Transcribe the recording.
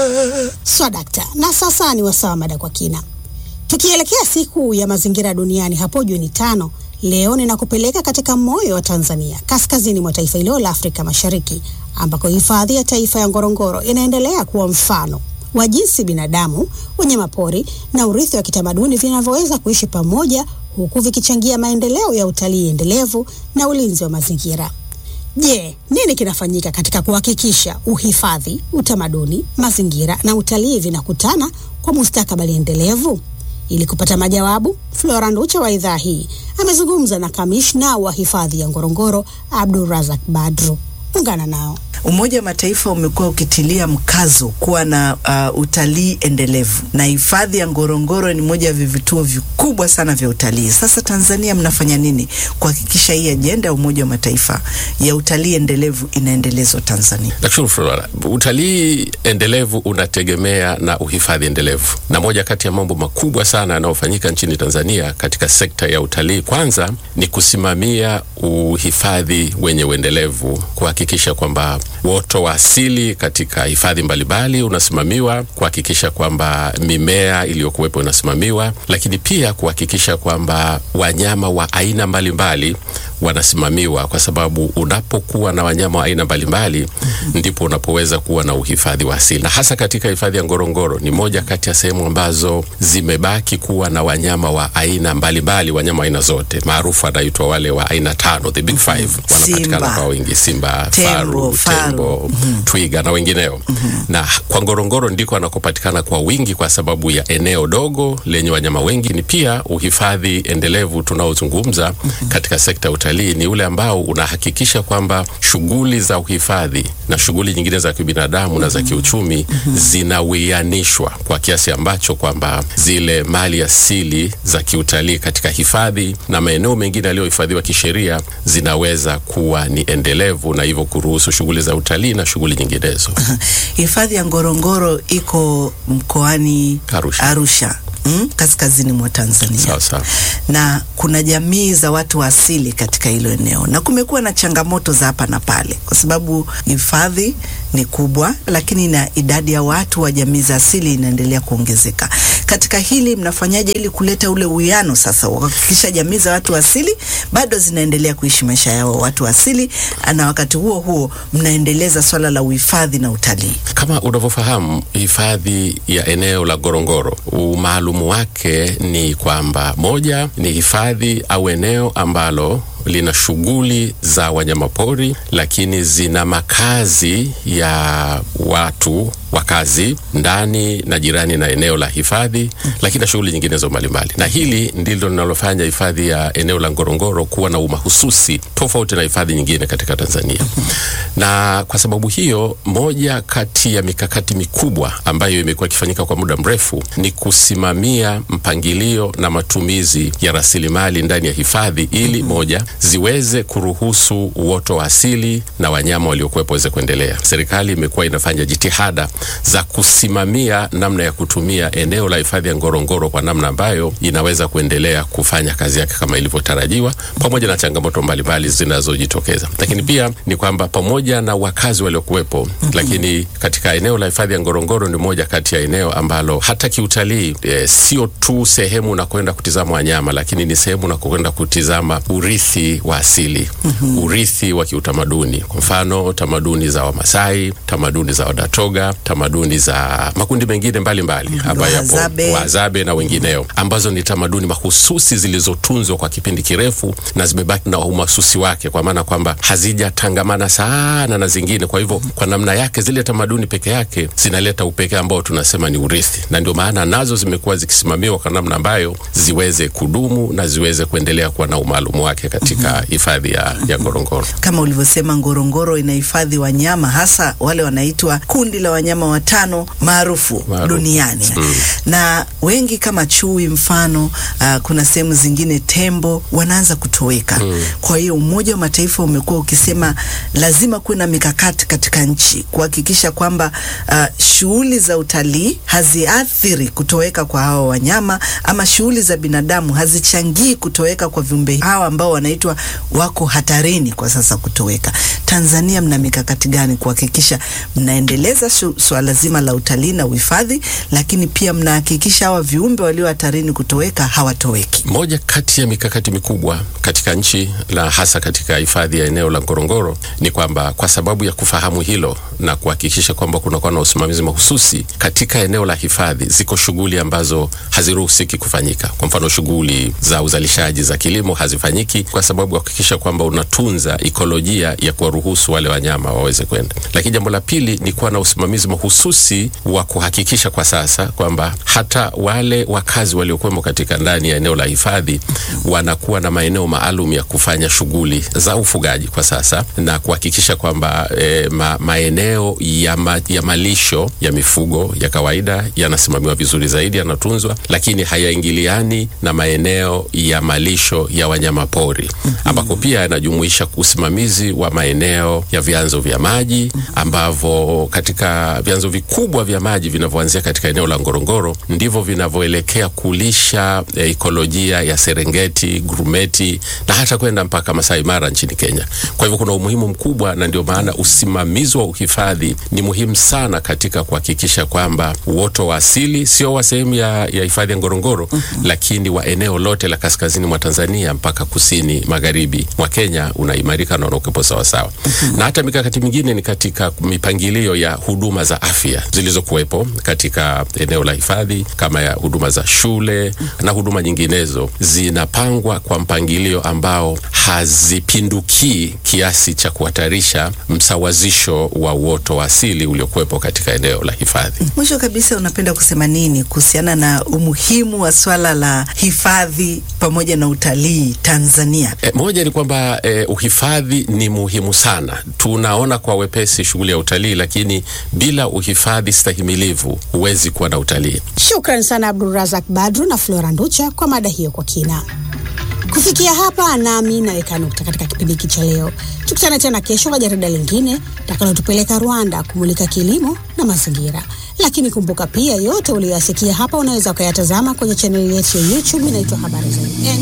Swadakta. Na sasa ni wasawa mada kwa kina, tukielekea siku ya mazingira duniani hapo Juni tano. Leo ninakupeleka katika moyo wa Tanzania, kaskazini mwa taifa hilo la Afrika Mashariki, ambako hifadhi ya taifa ya Ngorongoro inaendelea kuwa mfano wa jinsi binadamu, wanyamapori na urithi wa kitamaduni vinavyoweza kuishi pamoja, huku vikichangia maendeleo ya utalii endelevu na ulinzi wa mazingira. Je, nini kinafanyika katika kuhakikisha uhifadhi, utamaduni, mazingira na utalii vinakutana kwa mustakabali endelevu? Ili kupata majawabu, Flora Nducha wa idhaa hii amezungumza na kamishna wa hifadhi ya Ngorongoro Abdulrazak Badru. Ungana nao. Umoja wa Mataifa umekuwa ukitilia mkazo kuwa na uh, utalii endelevu na hifadhi ya Ngorongoro ni moja ya vivutio vikubwa sana vya utalii. Sasa Tanzania mnafanya nini kuhakikisha hii ajenda ya Umoja wa Mataifa ya utalii endelevu inaendelezwa Tanzania? Nashukuru Flora. Utalii endelevu unategemea na uhifadhi endelevu, na moja kati ya mambo makubwa sana yanayofanyika nchini Tanzania katika sekta ya utalii, kwanza ni kusimamia uhifadhi wenye uendelevu, kuhakikisha kwamba uoto wa asili katika hifadhi mbalimbali unasimamiwa, kuhakikisha kwamba mimea iliyokuwepo inasimamiwa, lakini pia kuhakikisha kwamba wanyama wa aina mbalimbali wanasimamiwa, kwa sababu unapokuwa na wanyama wa aina mbalimbali ndipo unapoweza kuwa na uhifadhi wa asili. Na hasa katika hifadhi ya Ngorongoro ni moja kati ya sehemu ambazo zimebaki kuwa na wanyama wa aina mbalimbali, wanyama wa aina zote, maarufu anaitwa wale wa aina tano, the big five, wanapatikana kwa wingi: simba, faru, tembo, twiga na wengineo. Na kwa Ngorongoro ndiko anakopatikana kwa wingi kwa sababu ya eneo dogo lenye wanyama wengi. Ni pia uhifadhi endelevu tunaozungumza katika sekta ya utalii ni ule ambao unahakikisha kwamba shughuli za uhifadhi na shughuli nyingine za kibinadamu na za kiuchumi zinawianishwa kwa kiasi ambacho kwamba zile mali asili za kiutalii katika hifadhi na maeneo mengine yaliyohifadhiwa kisheria zinaweza kuwa ni endelevu na hivyo kuruhusu shughuli za utalii na shughuli nyinginezo. Hifadhi ya Ngorongoro iko mkoani Arusha. Arusha. Mm, kaskazini mwa Tanzania. Sawa sawa. Na kuna jamii za watu wa asili katika hilo eneo, na kumekuwa na changamoto za hapa na pale, kwa sababu hifadhi ni kubwa, lakini na idadi ya watu wa jamii za asili inaendelea kuongezeka. Katika hili mnafanyaje ili kuleta ule uwiano sasa, kuhakikisha jamii za watu wa asili bado zinaendelea kuishi maisha yao watu wa asili, na wakati huo huo mnaendeleza swala la uhifadhi na utalii? Kama unavyofahamu, hifadhi ya eneo la Ngorongoro umaalumu wake ni kwamba moja, ni hifadhi au eneo ambalo lina shughuli za wanyamapori lakini zina makazi ya watu wakazi ndani na jirani na eneo la hifadhi, lakini na shughuli nyinginezo mbalimbali. Na hili ndilo linalofanya hifadhi ya eneo la Ngorongoro kuwa na umahususi tofauti na hifadhi nyingine katika Tanzania. Na kwa sababu hiyo, moja kati ya mikakati mikubwa ambayo imekuwa ikifanyika kwa muda mrefu ni kusimamia mpangilio na matumizi ya rasilimali ndani ya hifadhi ili moja ziweze kuruhusu uoto wa asili na wanyama waliokuwepo waweze kuendelea. Serikali imekuwa inafanya jitihada za kusimamia namna ya kutumia eneo la hifadhi ya Ngorongoro kwa namna ambayo inaweza kuendelea kufanya kazi yake kama ilivyotarajiwa, pamoja na changamoto mbalimbali zinazojitokeza. Lakini pia ni kwamba pamoja na wakazi waliokuwepo, mm -hmm. lakini katika eneo la hifadhi ya Ngorongoro ni moja kati ya eneo ambalo hata kiutalii e, sio tu sehemu unakwenda kutizama wanyama, lakini ni sehemu unakwenda kutizama urithi wa asili mm -hmm. urithi wa kiutamaduni, kwa mfano tamaduni za Wamasai, tamaduni za Wadatoga, tamaduni za makundi mengine mbalimbali ambayo yapo Wazabe na wengineo, ambazo ni tamaduni mahususi zilizotunzwa kwa kipindi kirefu na zimebaki na umasusi wake, kwa maana kwamba hazijatangamana sana na zingine. Kwa hivyo, kwa namna yake zile tamaduni peke yake zinaleta upekee ambao tunasema ni urithi, na ndio maana nazo zimekuwa zikisimamiwa kwa namna ambayo ziweze kudumu na ziweze kuendelea kuwa na umaalumu wake katika hifadhi ya, ya Ngorongoro. Kama ulivyosema, Ngorongoro inahifadhi wanyama hasa wale wanaitwa kundi la wanyama watano maarufu duniani mm. na wengi kama chui mfano, uh, kuna sehemu zingine tembo wanaanza kutoweka mm. Kwa hiyo Umoja wa Mataifa umekuwa ukisema lazima kuwe na mikakati katika nchi kuhakikisha kwamba uh, shughuli za utalii haziathiri kutoweka kwa hawa wanyama ama shughuli za binadamu hazichangii kutoweka kwa viumbe hawa ambao wanaitwa wako hatarini kwa sasa kutoweka. Tanzania mna mikakati gani kuhakikisha mnaendeleza swala zima la utalii na uhifadhi, lakini pia mnahakikisha hawa viumbe walio hatarini kutoweka hawatoweki. Moja kati ya mikakati mikubwa katika nchi na hasa katika hifadhi ya eneo la Ngorongoro ni kwamba kwa sababu ya kufahamu hilo na kuhakikisha kwamba kunakuwa na usimamizi mahususi katika eneo la hifadhi, ziko shughuli ambazo haziruhusiki kufanyika. Kwa mfano, shughuli za uzalishaji za kilimo hazifanyiki kwa sababu ya kuhakikisha kwamba unatunza ikolojia ya kuwaruhusu wale wanyama waweze kwenda. Lakini jambo la pili ni kuwa na usimamizi mahususi wa kuhakikisha kwa sasa kwamba hata wale wakazi waliokuwemo katika ndani ya eneo la hifadhi wanakuwa na maeneo maalum ya kufanya shughuli za ufugaji kwa sasa na kuhakikisha kwamba e, ma, maeneo ya, ma, ya malisho ya mifugo ya kawaida yanasimamiwa vizuri zaidi, yanatunzwa, lakini hayaingiliani na maeneo ya malisho ya wanyama pori ambako pia yanajumuisha usimamizi wa maeneo ya vyanzo vya maji ambavyo katika vyanzo vikubwa vya maji vinavyoanzia katika eneo la Ngorongoro ndivyo vinavyoelekea kulisha e, ikolojia ya Serengeti, Grumeti na hata kwenda mpaka Masai Mara nchini Kenya. Kwa hivyo kuna umuhimu mkubwa, na ndio maana usimamizi wa uhifadhi ni muhimu sana katika kuhakikisha kwamba uoto wa asili sio wa sehemu ya, ya hifadhi ya Ngorongoro mm -hmm. lakini wa eneo lote la kaskazini mwa Tanzania mpaka kusini magharibi mwa Kenya unaimarika na unakuwepo sawasawa. mm -hmm. na hata mikakati mingine ni katika mipangilio ya huduma za afya zilizokuwepo katika eneo la hifadhi kama ya huduma za shule mm -hmm. na huduma nyinginezo zinapangwa kwa mpangilio ambao hazipindukii kiasi cha kuhatarisha msawazisho wa uoto wa asili uliokuwepo katika eneo la hifadhi. Mwisho kabisa, unapenda kusema nini kuhusiana na umuhimu wa swala la hifadhi pamoja na utalii Tanzania? E, moja ni kwamba e, uhifadhi ni muhimu sana. Tunaona kwa wepesi shughuli ya utalii, lakini bila uhifadhi stahimilivu huwezi kuwa na utalii. Shukran sana Abdulrazak Badru na Flora Nducha kwa mada hiyo kwa kina. Kufikia hapa nami naweka nukta katika kipindi hiki cha leo. Tukutane tena kesho kwa jarida lingine takalotupeleka Rwanda kumulika kilimo na mazingira. Lakini kumbuka pia, yote uliyoyasikia hapa unaweza ukayatazama kwenye chaneli yetu ya YouTube inaitwa Habari Zaidi.